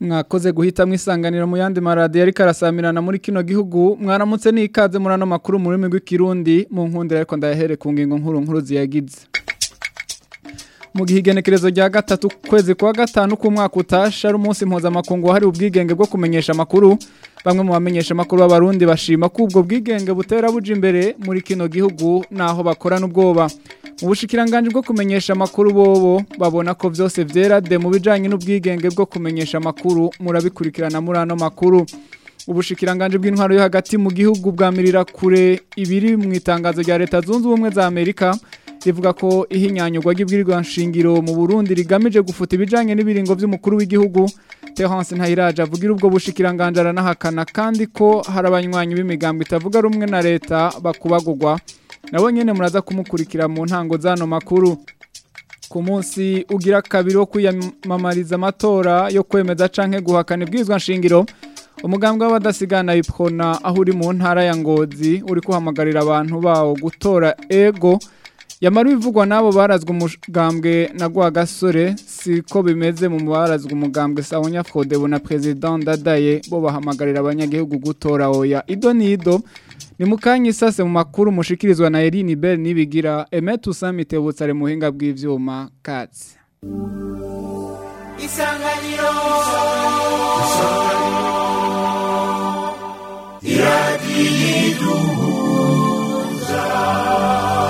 mwakoze guhitamwo isanganiro mu yandi maradiyo ariko arasamirana muri kino gihugu mwaramutse n'ikaze muri ano makuru mu rurimi rw'ikirundi mu nkundira ariko ndayahere ku ngingo nkuru nkuru ziyagize mu gihe igenekerezo rya gatatu kwezi kwa gatanu k'umwaka utasha ari umunsi mpuzamakungu wahariwe ubwigenge bwo kumenyesha amakuru bamwe mu bamenyesha amakuru b'abarundi bashima ko ubwo bwigenge butera buja imbere muri kino gihugu naho bakorana ubwoba mu bushikiranganje bwo kumenyesha amakuru bobo babona ko vyose vyera de mu bijanye n'ubwigenge bwo kumenyesha amakuru murabikurikirana muri ano makuru ubushikiranganje bw'intwaro yo hagati mu gihugu bwamirira kure ibiri mu itangazo rya leta zunze ubumwe za Amerika rivuga ko ihinyanyurwa ry'ibwirirwa nshingiro mu Burundi rigamije gufuta ibijanye n'ibiringo vy'umukuru w'igihugu Terence Ntayiraje avugira ubwo bushikiranganje aranahakana kandi ko hari abanywanyi b'imigambo itavuga rumwe na leta bakubagurwa nabo nyene muraza kumukurikira mu ntango zano makuru ku munsi ugira kabiri wo kwiyamamariza amatora yo kwemeza canke guhakana ibwirizwa nshingiro umugambwe w'abadasigana ipfona aho uri mu ntara ya ngozi uri kuhamagarira abantu bawo gutora ego yamara ibivugwa n'abo barazwe umugambwe na gasore siko bimeze mu barazwe umugambwe sawonya fodebo na perezida ndadaye bo bahamagarira abanyagihugu gutora oya ido n'ido ni mukanya isase mu makuru mushikirizwa na Eline Bell nibigira Emet Usamite butsare muhinga bw'ivyuma katsi Isanganiro Isanganiro Iradiduza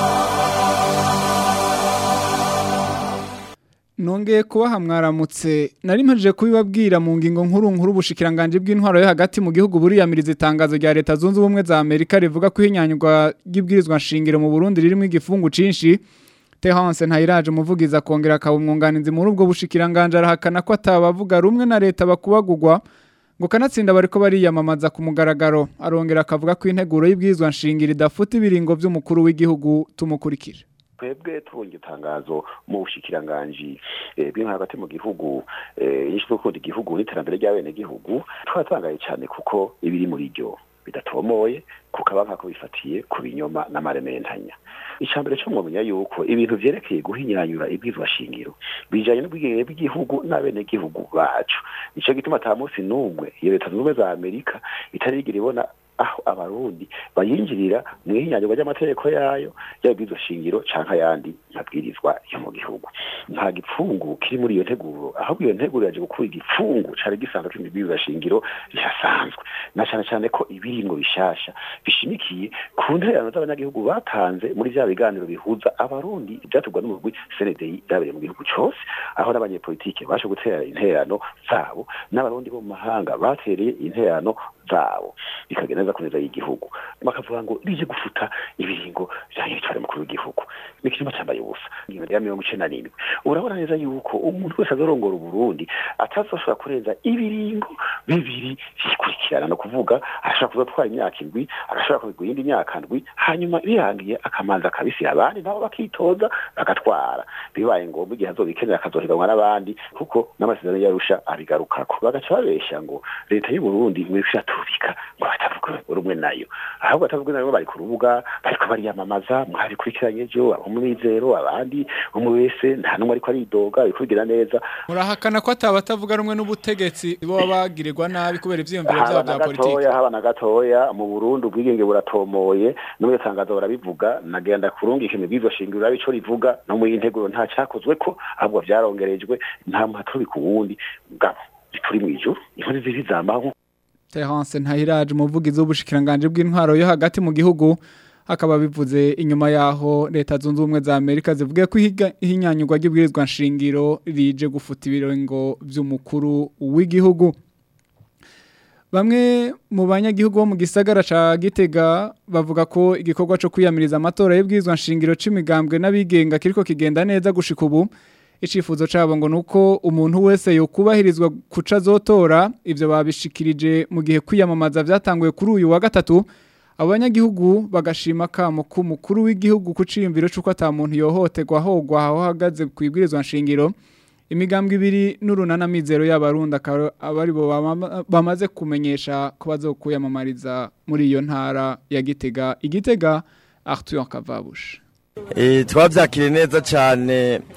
Nongeye kubaha mwaramutse nari mpejeje kubibabwira mu ngingo nkuru nkuru bushikiranganje bw'intwaro yo hagati mu gihugu buriyamiriza itangazo rya leta zunze ubumwe za Amerika rivuga ko ihinyanyurwa ry'ibwirizwa nshingiro mu Burundi ririmo igifungu cinshi Terence Ntayiraje umuvugiza kongera akabumwunganizi muri ubwo bushikiranganje arahakana ko atabavuga rumwe na leta bakubagurwa ngo kanatsinda bariko bariyamamaza ku mugaragaro arongera akavuga ko integuro y'ibwirizwa nshingiro idafuta ibiringo by'umukuru w'igihugu tumukurikira twebwe tubonye itangazo mu bushikiranganji bw'inka hagati mu gihugu yishyizwe gukunda igihugu n'iterambere ry'abenegihugu twatangaye cyane kuko ibiri muri ryo bidatomoye kuko aba ko bifatiye ku binyoma n'amarementanya icambere cyo mwamenya yuko ibintu vyerekeye guhinyanyura ibwizwa shingiro bijanye n'ubwigenge bw'igihugu n'abenegihugu bacu nico gituma ata munsi n'umwe iyo leta zunze ubumwe za amerika itarigira ibona aho abarundi bayinjirira mu ihinyanyurwa ry'amategeko yayo y'abwirizwa shingiro canke ayandi mabwirizwa yo mu gihugu nta gipfungu kiri muri iyo nteguro ahubwo iyo nteguro yaje gukura igipfungu cari gisanzwe kiri mibwirizwa shingiro rihasanzwe na cane cane ko ibiringo bishasha bishimikiye ku ntererano z'abanyagihugu batanze muri vya biganiro bihuza abarundi vyaturwa n'umugwi CNDI vyabereye mu gihugu cose aho n'abanyepolitike bashe gutera intererano zabo n'abarundi bo mu mahanga batereye intererano zabo bikagenda neza kuneza y'igihugu bakavuga ngo rije gufuta ibiringo vyanyu bitware mukuru w'igihugu ni ikinyoma cambaye ubusa ya mirongo icenda n'indwi urabona neza yuko umuntu wese azorongora uburundi atazoshobora kurenza ibiringo bibiri vyikurikirana no kuvuga arashobora kuzotwara imyaka indwi agashobora kubigwa iyindi myaka ndwi hanyuma birangiye akamanza akabisira abandi nabo bakitoza bagatwara bibaye ngombwa igihe azobikenera akazohiganwa n'abandi kuko n'amasezerano yarusha abigarukako bagaca babesha ngo leta y'uburundi ngo iriko iratubika ngo batavuga rumwe nayo ahubwo batavuga nayo bari ku rubuga bariko bariyamamaza mwabikurikiranye ejo abamwizero abandi umwe wese nta n'umwe ariko aridoga bikubigira neza murahakana ko atabatavuga rumwe n'ubutegetsi bo bagirirwa nabi kubera ivyiyumviro vyabo vya politiki haba na gatoya mu Burundi ubwigenge buratomoye no mu tangazo barabivuga nagenda kurungika imibwizo shingiro abico rivuga no mu integuro nta cyakozwe ko ahubwo vyarongerejwe nta muhaturi ku wundi ngabo turi mu ijuru inkuru ziri zambaho Terence Ntahiraje umuvugizi w'ubushikiranganje bw'intwaro yo hagati mu gihugu akaba bivuze inyuma yaho leta zunze ubumwe za Amerika zivuga ko ihinyanyurwa ry'ibwirizwa nshingiro rije gufuta ibiringo by'umukuru w'igihugu Bamwe mu banyagihugu bo mu gisagara ca Gitega bavuga ko igikorwa cyo kwiyamiriza amatora y'ibwirizwa nshingiro c'imigambwe n'abigenga kiriko kigenda neza gushika ubu icifuzo cabo ngo nuko umuntu wese yokubahirizwa kuca zotora ivyo babishikirije mu gihe kwiyamamaza vyatanguye kuri uyu wa gatatu abanyagihugu bagashima kamo ku mukuru w'igihugu kuciyumviro c'uko ata muntu yohoterwa hogwa aho hagaze kwibwirizwa nshingiro imigambwe ibiri n'urunana mizero y'abarundi abari bo bamaze kumenyesha ko bazokuyamamariza muri iyo ntara ya Gitega igitega Arthur Kavabush eh twavyakire neza cyane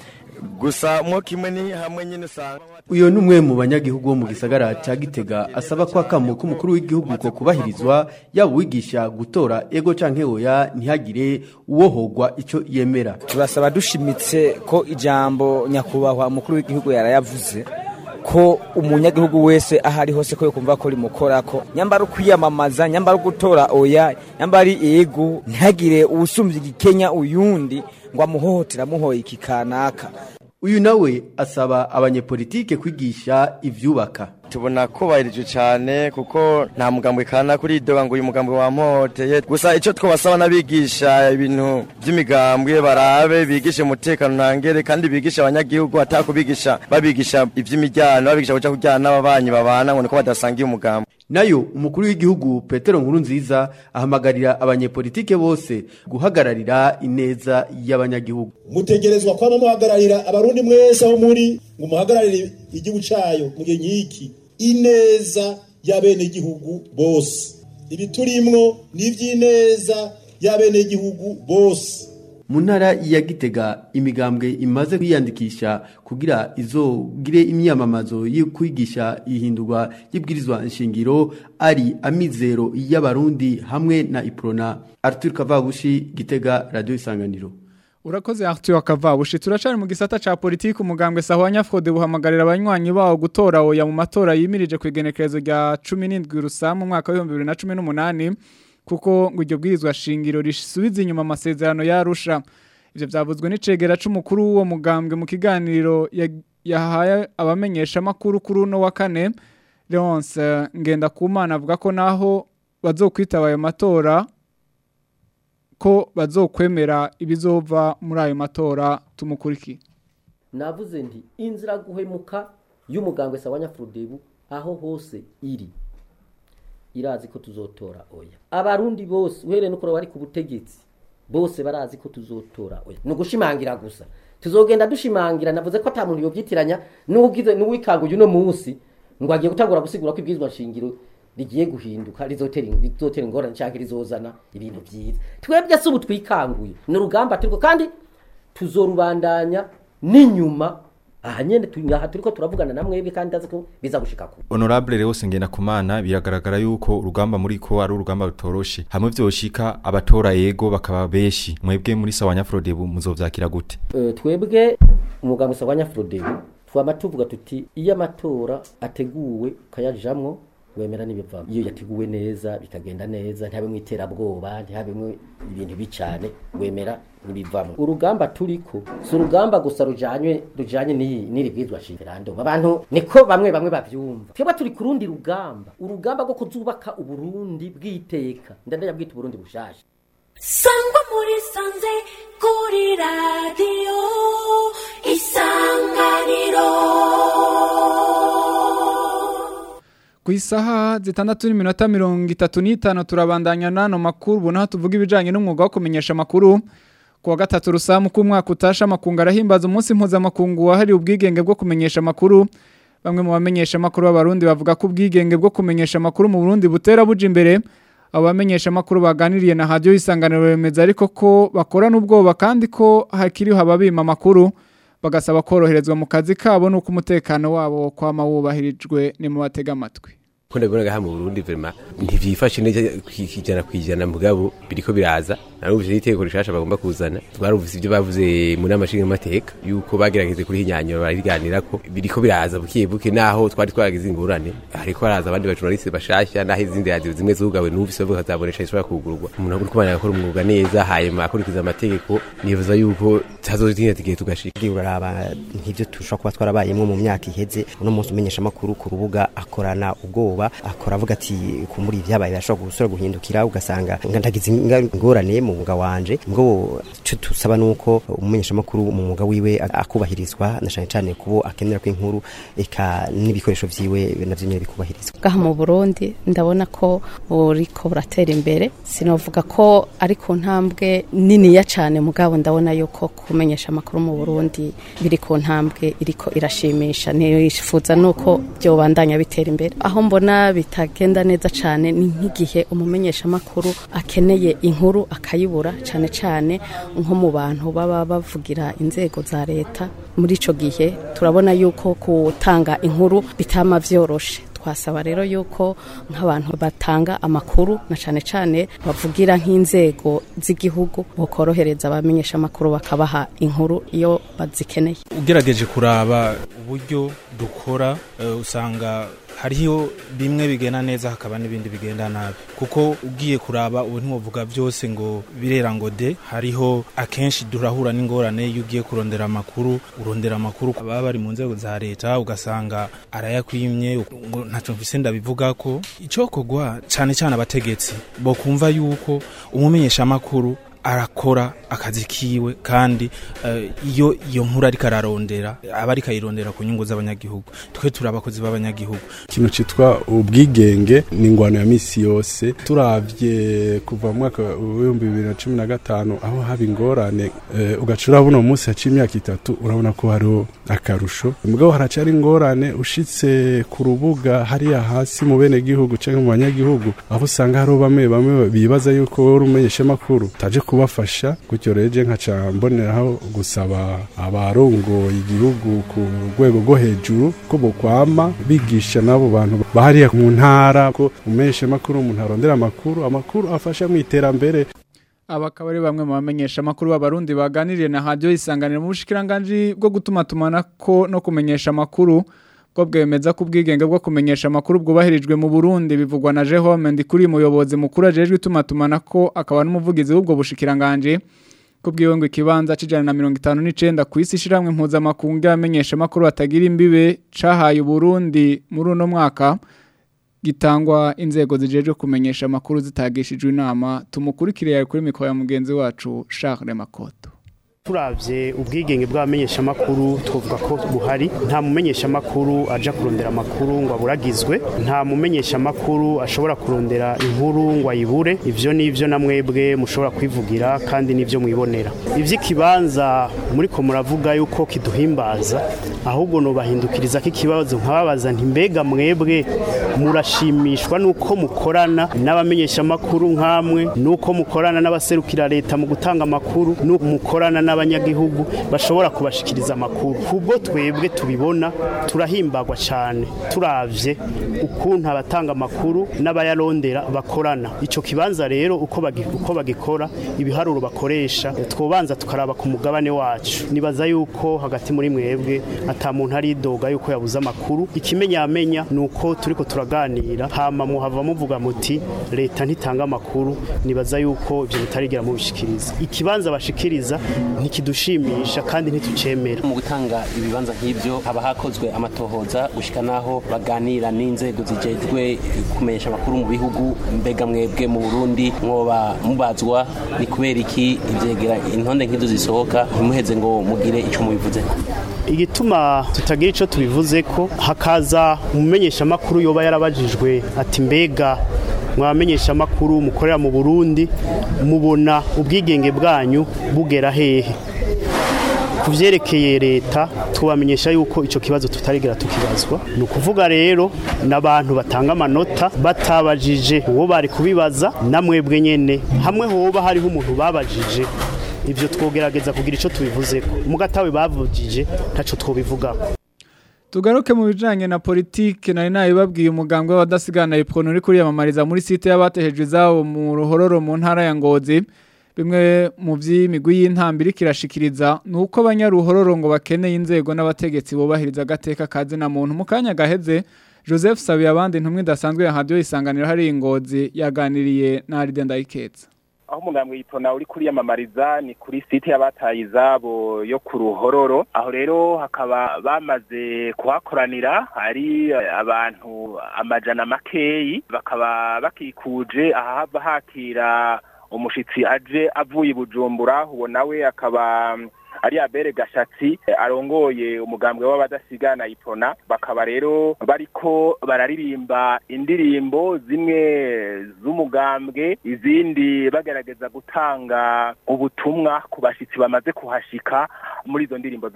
gusa mwo kimwe ni hamwe nyine usanga uyu ni umwe mu banyagihugu bo mu gisagara cya gitega asaba ko akamo k'umukuru w'igihugu ko kubahirizwa yaba uwigisha gutora ego canke oya ntihagire uwohogwa icyo yemera turasaba dushimitse ko ijambo nyakubahwa umukuru w'igihugu yarayavuze ko umunyagihugu wese aho ari hose ko yokumva ko rimukora ko nyambara ukwiyamamaza nyambara gutora oya nyambara ari ego ntihagire uwusumbya igikenya uyundi ngo amuhohotera amuhoye iki kanaka uyu nawe asaba abanyepolitike kwigisha ivyubaka tubona kubahirijwe cyane kuko nta mugambwe kana kuri idoga ngo uyu mugambwe wamuhoteye gusa icyo twabasaba n'abigisha ibintu by'imigambwe barabe bigishe umutekano ntangere kandi bigisha abanyagihugu atakubigisha babigisha iby'imijyano babigisha kuja kujyana n'ababanyi babana ngo niko badasangiye umugambi nayo umukuru w'igihugu petero nkuru nziza ahamagarira abanyepolitike bose guhagararira ineza y'abanyagihugu mutegerezwa kwama muhagararira abarundi mwese aho muri ngo muhagararire igihugu cayo mu gihe nk'iki ineza y'abenegihugu bose ibi turimwo ni ivy'ineza y'abenegihugu bose mu ntara ya gitega imigambwe imaze kwiyandikisha kugira izogire imyamamazo yo kwigisha ihindurwa y'ibwirizwa nshingiro ari amizero y'abarundi hamwe na iprona arthur kavabushi gitega radio isanganiro Urakoze Arthur Kavabushi turacari mu gisata ca politiki umugambwe Sahwanya Frode buhamagarira abanywanyi bawo gutora oya mu matora yimirije kwigenekerezo rya 17 rusamu mu mwaka wa 2018 kuko ngo iryo bwirizwa shingiro risubiza inyuma amasezerano yarusha ivyo vyavuzwe n'icegera c'umukuru w'uwo mugambwe mu kiganiro yahaye abamenyesha makuru kuri uno wa kane Leonce Ngendakumana avuga ko naho bazokwitaba ayo matora ko bazokwemera ibizova muri ayo matora tumukuriki navuze nti inzira guhemuka y'umugambwe Sawanya Frodebu aho hose iri irazi ko tuzotora oya abarundi bose uhereye no bari ku butegetsi bose barazi ko tuzotora oya ni ugushimangira gusa tuzogenda dushimangira navuze ko ata muntu yobyitiranya n'ugize n'uwikanguye uno munsi ngo agiye gutangura gusigura ko ibwirizwa nshingiro rigiye guhinduka rizotera rizotera ingorane cyangwa rizozana ibintu byiza twebwe se ubu twikanguye ni urugamba turiko kandi tuzorubandanya n'inyuma aha nyene aha turiko turavugana na mwebwe kandi ndazi ko biza gushika ku honorable Leos Ngendakumana biragaragara yuko urugamba muri ko ari urugamba rutoroshe hamwe vyoshika abatora yego bakaba beshi mwebwe muri Sawanya Frodebu muzovyakira gute uh, twebwe umuganga Sawanya Frodebu twama tuvuga tuti iyo amatora ateguwe kayajamwo wemera n'ibivamo iyo yateguwe neza bikagenda neza ntihabe mu iterabwoba ntihabe ibintu bicane wemera n'ibivamo urugamba turiko si urugamba gusa rujanye rujanye n'iri bwizwa shingirando abantu niko bamwe bamwe bavyumva twebwe turi ku rundi rugamba urugamba rwo kuzubaka uburundi bw'iteka ndanda yabwita uburundi bushasha sangwa muri sanze kuri radiyo isanganiro ku isaha zitandatu n'iminota mirongo itatu n'itanu turabandanya n'ano makuru ubona tuvuga ibijyanye n'umwuga wo kumenyesha amakuru ku wa gatatu rusamu k'umwaka utasha amakungu arahimbaza umunsi mpuzamakungu wahariwe ubwigenge bwo kumenyesha amakuru bamwe mu bamenyesha amakuru b'abarundi bavuga ko ubwigenge bwo kumenyesha amakuru mu burundi butera buja imbere abo bamenyesha amakuru baganiriye na hadiyo y'isanganiro bemeza ariko ko bakorana ubwoba kandi ko hakiriho ababima amakuru bagasaba koroherezwa mu kazi kabo nuko umutekano wabo kwama wubahirijwe ni mu batega amatwi kunda gona gaha mu Burundi vraiment ntivyifashe neza kwijana kwijana mugabo biriko biraza narumvise iteko rishasha bagomba kuzana twarumvise ibyo bavuze mu nama shinga mateka yuko bagerageze kuri hinyanyura bariganira ko biriko biraza bukiye buke naho twari twaragize ingurane hariko baraza abandi bajournaliste bashasha naho izindi radio zimwe zugawe numvise bavuga kazabonesha ishobora kugurwa umuntu agomba kubana akora umwuga neza hanyuma akurikiza amategeko nifuza yuko tazotinda tigiye tugashika uraraba nk'ivyo tushobora kuba twarabayemwo mu myaka iheze uno munsi umenyesha amakuru ku rubuga akorana ubwoba akora avuga ati kumuri ibyabaye birashobora gusura guhindukira ugasanga ndagize ingorane mu mwuga wanje ngo cyo tusaba nuko umumenyesha makuru mu mwuga wiwe akubahirizwa na cyane cyane kubo akenera ko inkuru eka n'ibikoresho vyiwe navyo nyene bikubahirizwa gaha mu Burundi ndabona ko buriko buratera imbere sinovuga ko ari ku ntambwe nini ya cyane mugabo ndabona yuko kumenyesha amakuru mu Burundi biri ku ntambwe iriko irashimisha nifuza nuko byobandanya bitera imbere aho mbona mbona bitagenda neza cyane ni nk'igihe umumenyeshamakuru akeneye inkuru akayibura cyane cyane nko mu bantu baba bavugira inzego za leta muri icyo gihe turabona yuko gutanga inkuru bitama byoroshe twasaba rero yuko nk'abantu batanga amakuru na cyane cyane bavugira nk'inzego z'igihugu bukorohereza abamenyesha amakuru bakabaha inkuru iyo bazikeneye ugerageje kuraba uburyo dukora eh, usanga hariho bimwe bigenda neza hakaba n'ibindi bigenda nabi kuko ugiye kuraba ubu ntiwovuga byose ngo birera ngo de hariho akenshi durahura n'ingorane iyo ugiye kurondera amakuru urondera amakuru baba bari mu nzego za leta ugasanga arayakwimye ngo ntacyo mvise ndabivuga ko icokogwa cyane cyane abategetsi bo kumva yuko umumenyeshamakuru arakora akazi kiwe kandi eh, iyo iyo nkuru ariko ararondera aba ariko ayirondera ku nyungu z'abanyagihugu twe turi abakozi b'abanyagihugu ikintu cyitwa ubwigenge ni ingwano ya misi yose turavye kuva mu mwaka w'ibihumbi bibiri na cumi na gatanu aho haba ingorane eh, ugaca urabona uwo munsi haciye imyaka itatu urabona ko hariho akarusho mugabo haracari ingorane ushitse ku rubuga hariya hasi mu bene gihugu canke mu banyagihugu aho usanga hariho bamwe bamwe bibaza yuko wowe uri umumenyeshamakuru utaje kubafasha gutyo reje nkaca mboneraho gusaba abarongoye igihugu ku rwego rwo hejuru ko bokwama bigisha n'abo bantu bahariya mu ntara ko umumenyeshamakuru umuntu arondera amakuru amakuru afasha mu iterambere aba akaba ari bamwe mu bamenyesha amakuru b'abarundi baganiriye na hadiyo isanganiro mu bushikiranganji bwo gutuma tumanako no kumenyesha amakuru bwo bwemeza ko ubwigenge bwo kumenyesha amakuru bwubahirijwe mu Burundi bivugwa na Jehome Ndikuri muyobozi mukuru ajejwe ituma tumanako akaba n'umuvugizi w'ubwo bushikiranganji kubwiwe ngo ikibanza cijana na mirongo itanu n'icenda ku isi ishiramwe mpuzamakungu y'abamenyesha amakuru batagira imbibe cahaye Burundi muri uno mwaka gitangwa inzego zijejwe kumenyesha amakuru zitagishijwe inama tumukurikire yari kuri mikoro ya mugenzi wacu Charles Makoto turavye ubwigenge bw'abamenyeshamakuru twavuga ko buhari nta mumenyeshamakuru aja kurondera amakuru ngo aburagizwe nta mumenyeshamakuru ashobora kurondera inkuru ngo ayibure ivyo nivyo na mwebwe mushobora kwivugira kandi nivyo mwibonera ivy'ikibanza muriko muravuga yuko kiduhimbaza ahubwo nobahindukiriza ko ikibazo nkababaza nti mbega mwebwe murashimishwa nuko mukorana n'abamenyeshamakuru nk'amwe nuko mukorana n'abaserukira leta mu gutanga amakuru nuko mukorana n'abanyagihugu bashobora kubashikiriza amakuru kubwo twebwe tubibona turahimbagwa cyane turavye ukuntu abatanga amakuru n'abayarondera bakorana ico kibanza rero uko bagi, uko bagikora ibiharuro bakoresha twobanza tukaraba ku mugabane wacu nibaza yuko hagati muri mwebwe ata muntu ari doga yuko yabuze amakuru ikimenyamenya nuko turiko turaganira hama muhava muvuga muti leta ntitanga amakuru nibaza yuko ivyo bitarigera mubishikiriza ikibanza bashikiriza ntikidushimisha kandi ntitucemera mu gutanga ibibanza nk'ibyo haba hakozwe amatohoza gushika naho baganira n'inzego zijejwe kumenyesha amakuru mu bihugu mbega mwebwe mu Burundi mwoba mubazwa ni kubera iki ivyegera intonde nk'izo zisohoka ntimuheze ngo mugire ico mubivuze igituma tutagira ico tubivuze ko hakaza umumenyesha makuru yoba yarabajijwe ati mbega mwamenyesha makuru mukorera mu Burundi mubona ubwigenge bwanyu bugera hehe kuvyerekeye leta tubamenyesha yuko ico kibazo tutarigera tukibazwa ni ukuvuga rero n'abantu batanga amanota batabajije uwo bari kubibaza namwebwe nyene hamwe hoba hariho umuntu babajije ivyo twogerageza kugira ico tubivuzeko mugatawe bavugije ntaco twobivugako Tugaruke mu bijanye na politike nari nabibabwiye umugambwe w'abadasigana iprono uri kuriyamamariza muri site y'abatehejwe zabo mu ruhororo mu ntara ya Ngozi bimwe mu by'imigwi y'intambira kirashikiriza nuko abanyaruhororo ngo bakeneye inzego n'abategetsi bubahiriza agateka kazi na muntu mu kanya gaheze Joseph Sabiye abandi ntumwe dasanzwe ya radio isanganiro hari ingozi yaganiriye na Aride Ndayiketsa aho umugambwe yipona uri kuriyamamariza ni kuri site y'abataye izabo yo ku ruhororo aho rero hakaba bamaze kuhakoranira hari abantu amajana makeyi bakaba bakikuje ahahava hakira umushitsi aje avuye bujumbura uwo nawe akaba ari abere gashatsi arongoye umugambwe w'abadasigana ipona bakaba rero bariko bararirimba indirimbo zimwe z'umugambwe izindi bagerageza gutanga ubutumwa ku bashitsi bamaze kuhashika muri izo ndirimbo zabo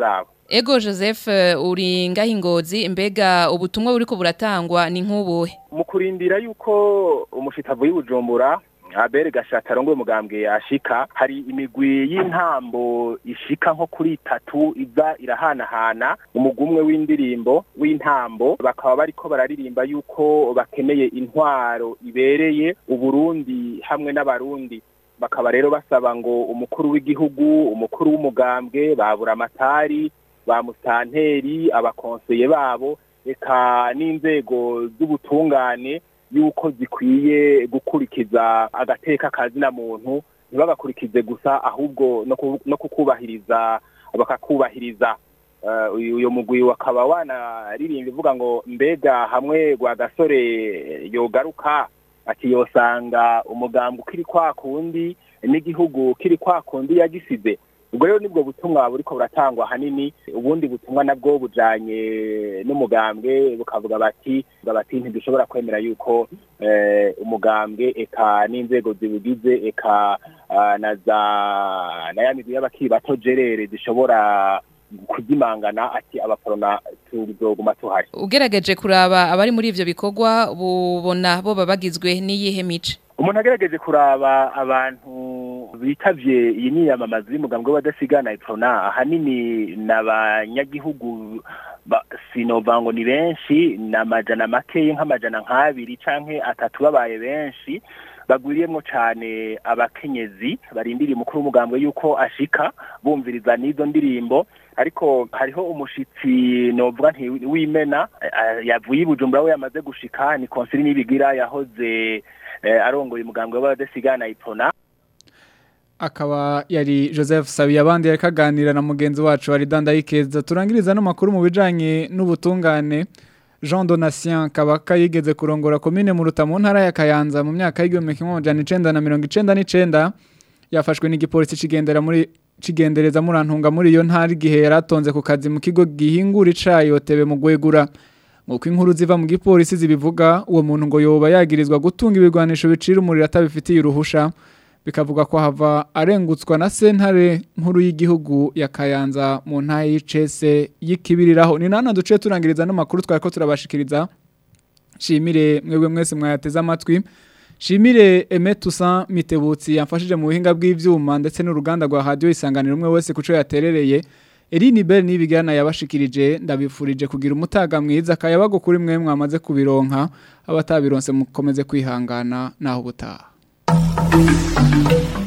Ego Joseph eh, uri ngaho ingozi mbega ubutumwa buriko buratangwa ni nk'ubuhe mu kurindira yuko umushitavu y'ubujumbura abere gashata arongoye umugambwe ashika hari imigwi y'intambo ishika nko kuri itatu iza irahanahana umugumwe w'indirimbo w'intambo bakaba bariko bararirimba yuko bakeneye intwaro ibereye uburundi hamwe n'abarundi bakaba rero basaba ngo umukuru w'igihugu umukuru w'umugambwe babura amatari ba musanteri abakonseye babo eka n'inzego z'ubutungane yuko zikwiye gukurikiza agateka kazina muntu ntibagakurikize gusa ahubwo no ku- no kukubahiriza bakakubahiriza Eh, uyu uyu mugwi wakaba wanaririmba ivuga ngo mbega hamwe gwa gasore yogaruka ati yosanga umugambi ukiri kwa kundi n'igihugu kiri kwa kundi yagisize ubwo rero nibwo butumwa buriko buratangwa hanini ubundi butumwa nabwo bujanye n'umugambwe bukavuga bati bukavuga bati ntidushobora kwemera yuko eh, umugambwe eka n'inzego zibugize eka ah, na za na ya migwi y'abakiri bato jerere zishobora kuzimangana ati abaporona tuzoguma tuhari ugerageje kuraba abari muri ivyo bikorwa bubona bo babagizwe n'iyihe mice umuntu agerageje kuraba abantu bitavye iyi niyamamaza y'umugambwe w'abadasigana iprona ahanini n'abanyagihugu ba- sinova ngo ni benshi ni amajana makeyi nk'amajana nk'abiri canke atatu babaye benshi bagwiriyemwo cane abakenyezi barindiriye umukuru w'umugambwe yuko ashika bumviriza n'izo ndirimbo ariko hariho umushitsi novuga nti w'imena eh, yavuye i bujumbura we yamaze gushika ni konsili nibigira yahoze eh, arongoye umugambwe w'abadasigana ipona akaba yari Joseph Sabiyabandi yari kaganira na mugenzi wacu ari dandayikeza turangiriza no makuru mu bijanye n'ubutungane Jean Donatien Kabaka yigeze kurongora komine mu Ruta mu ntara ya Kayanza mu myaka y'igihumbi kimwe amajana icenda na mirongo icenda n'icenda yafashwe n'igipolisi cigendera muri cigendereza murantunga muri iyo ntara igihe yaratonze ku kazi mu kigo gihingura icayi otebe mu gwegura Nk'uko inkuru ziva mu gipolisi zibivuga uwo muntu ngo yoba yagirizwa gutunga ibigwanisho bicira umuriro atabifitiye uruhusha bikavuga ko hava arengutswa na sentare nkuru y'igihugu ya Kayanza mu ntara y'icese y'ikibiriraho ni nana duce turangiriza no makuru twari ko turabashikiriza shimire mwebwe mwese mwayateze amatwi shimire Aime Toussaint Mitebutsi yamfashije mu buhinga bw'ivyuma ndetse n'uruganda rwa radio isanganiro umwe wese kuco yaterereye Eline Bell nibigana yabashikirije ndabifurije kugira umutaga mwiza kayabago kuri mwe mwamaze kubironka abatabironse mukomeze kwihangana naho butaha